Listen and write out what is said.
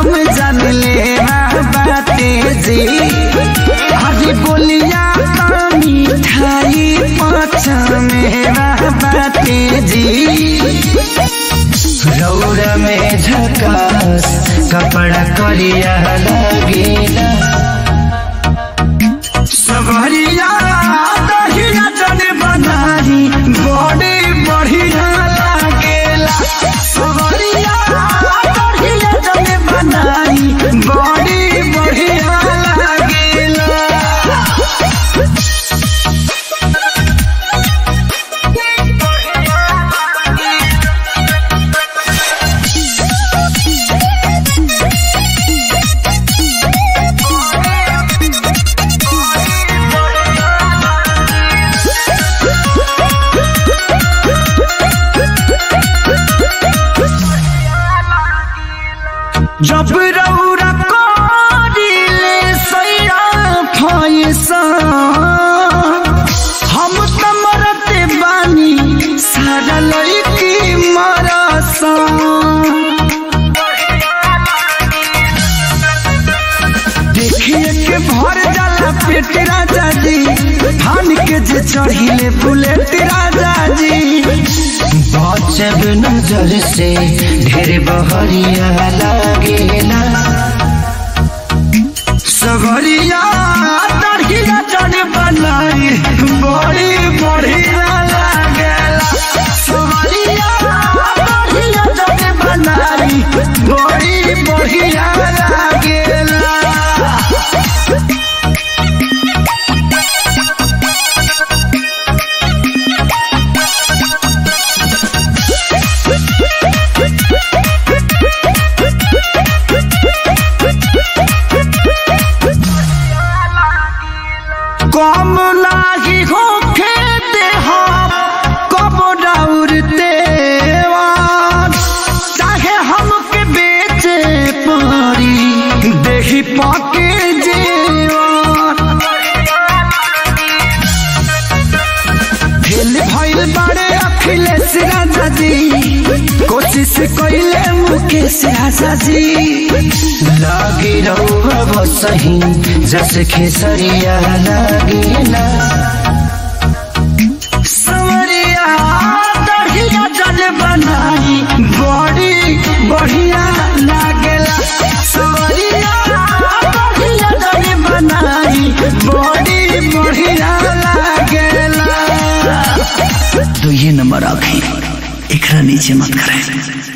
हम जान ले बाटे जी हरी बोलिया का मिठाई पाचा मेरा बाटे जी रौरा में झकास कपड़ा करिया लगेला सवरिया दहिया जन बनाई बड़े बढ़िया लागेला सवरिया दहिया जन बनाई बड़े बढ़िया लागेला जब रौरा करिले सैरा फैसा हम त मरते बानी सारा लड़की मरसा देखिए के भर जाला पेट राजा जी धान के जे चढ़िले बुलेट राजा जी बचब नजर से ढेर बहरिया लागेला सगरिया तड़किया चढ़ बनाई बड़ी बढ़िया लागेला सगरिया तड़किया चढ़ बनाई बड़ी बढ़िया लागेला कम लागी हो खेते हम कब दौड़ते चाहे हमके बेचे पड़ी देही पाके जेवान फेल भइल बारे अखिलेश राजा जी कोशिश कइले मुकेश राजा जी लागी रहुआ बसही जस खेसरिया लागेला सवरिया दढ़िया जल बनाई बड़ी बढ़िया लागेला सवरिया दढ़िया जल बनाई बड़ी बढ़िया लागेला तो ये नंबर आखे एकरा नीचे मत करें